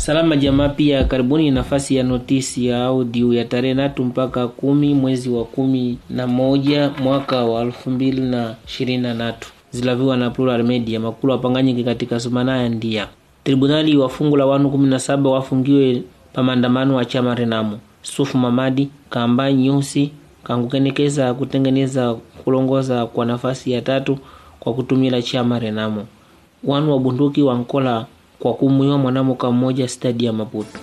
Salama jamaa, pia karibuni nafasi ya notisi ya audio ya tarehe natu mpaka kumi mwezi wa kumi na moja mwaka wa elfu mbili na ishirini na tatu zilaviwa na Plural Media makulu apanganyike katika sumanaya ndia tribunali wafungula wanu kumi na saba wafungiwe pa maandamano wa chama Renamo. Sufu Mamadi kamba nyusi kangukenekeza kutengeneza kulongoza kwa nafasi ya tatu kwa kutumila chama Renamo. Wanu wa bunduki wankola kwa kumwiwa mwanamuka mmoja stadi ya Maputo.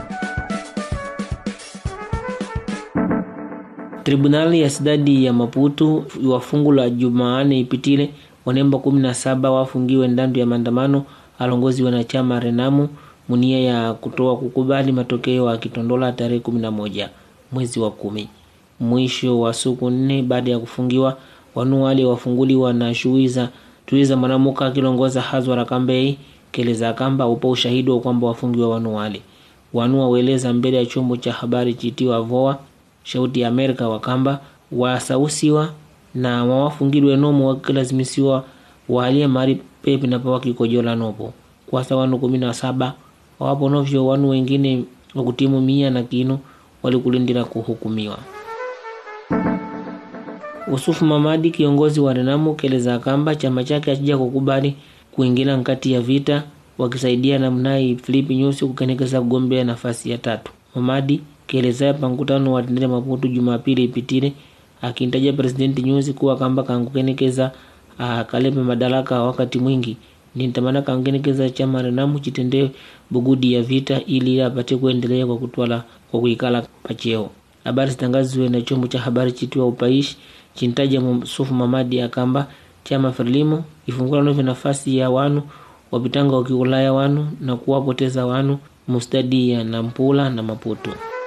Tribunali ya sidadi ya Maputo wafungula Jumaane ipitile wanemba kumi na saba wafungiwe ndandu ya maandamano alongozi na chama Renamo munia ya kutoa kukubali matokeo akitondola tarehe kumi na moja mwezi wa kumi. Mwisho wa siku nne baada ya kufungiwa, wanu wale wafunguliwa na shuiza tuiza mwanamuka akilongoza Hazwara Kambei keleza kamba upo ushahidi wa kwamba wafungiwa wanu wale wanu waweleza mbele ya chombo cha habari chitiwa VOA shauti ya Amerika wakamba wasausiwa na wawafungilwe nomo wakilazimisiwa waalie mari pepe na pawa kikojola nopo kwasa wanu kumi na saba wawapo novyo wanu wengine wakutimu mia na kino walikulindira kuhukumiwa. Usufu Mamadi kiongozi wa Renamo keleza kamba chama chake akija kukubali kuingia nkati ya vita wakisaidia na mnai Filipi Nyusi kukenekeza kugombea nafasi ya tatu. Mamadi keleza pa mkutano wa tendele Maputo Jumapili ipitile akintaja presidenti Nyusi kuwa kamba kangukenekeza akalepe madaraka wakati mwingi nitamana kangenekeza chama Renamo chitendee bugudi ya vita ili apate kuendelea kwa kutwala kwa kuikala pacheo. Habari zitangazwe na chombo cha habari chitiwa Upaishi chintaja Sufu Mamadi akamba chama Frelimo ifungula novyo nafasi ya wanu wapitanga wakiulaya wanu na kuwapoteza wanu mustadi ya Nampula na Maputo.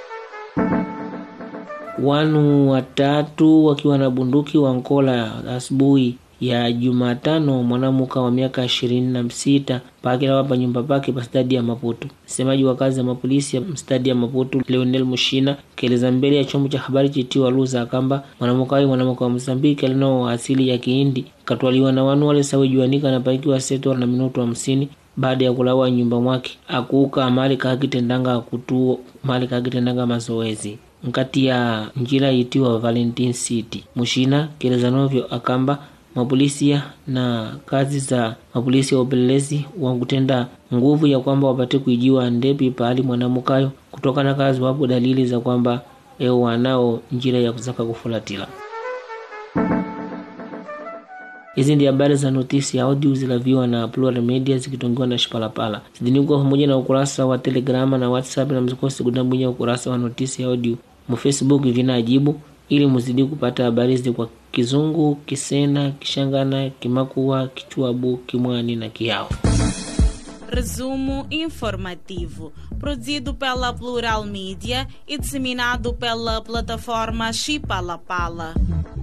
Wanu watatu wakiwa na bunduki wankola asubuhi ya Jumatano mwanamuka wa miaka ishirini na sita pakila wapa nyumba pake pa stadi ya Maputo. Msemaji wa kazi ya mapolisi ya stadi ya Maputo Leonel Mushina keleza mbele ya chombo cha habari chitiwa Luza akamba mwanamuka ayo mwanamuka wa Msambiki alinao asili ya Kihindi katwaliwa na wanu wale sawe juanika na paikiwa seto na minuto hamsini baada ya kulawa nyumba mwake akuuka mali kakitendanga kutuo mali kakitendanga mazoezi nkati ya njira itiwa Valentine City. Mushina keleza novyo akamba mapolisia na kazi za mapolisi ya upelelezi wakutenda nguvu ya kwamba wapate kuijiwa ndepi pahali mwanamukayo kutokana kazi wapo dalili za kwamba eo wanao njira ya kuzaka kufulatila. Hizi ndi habari za notisi ya audio zilaviwa na Plural Media zikitongiwa na Shipalapala. Zidinikuwa pamoja na ukurasa wa Telegrama na WhatsApp na msikosi kudambunya ukurasa wa notisi ya audio mu Facebook vinaajibu ili muzidi kupata habari hizi kwa Kizungu, Kisena, Kishangana, Kimakua, Kichwabu, Kimwani na Kiao. Resumo informativo, produzido pela Plural Mídia e disseminado pela plataforma Chipalapala.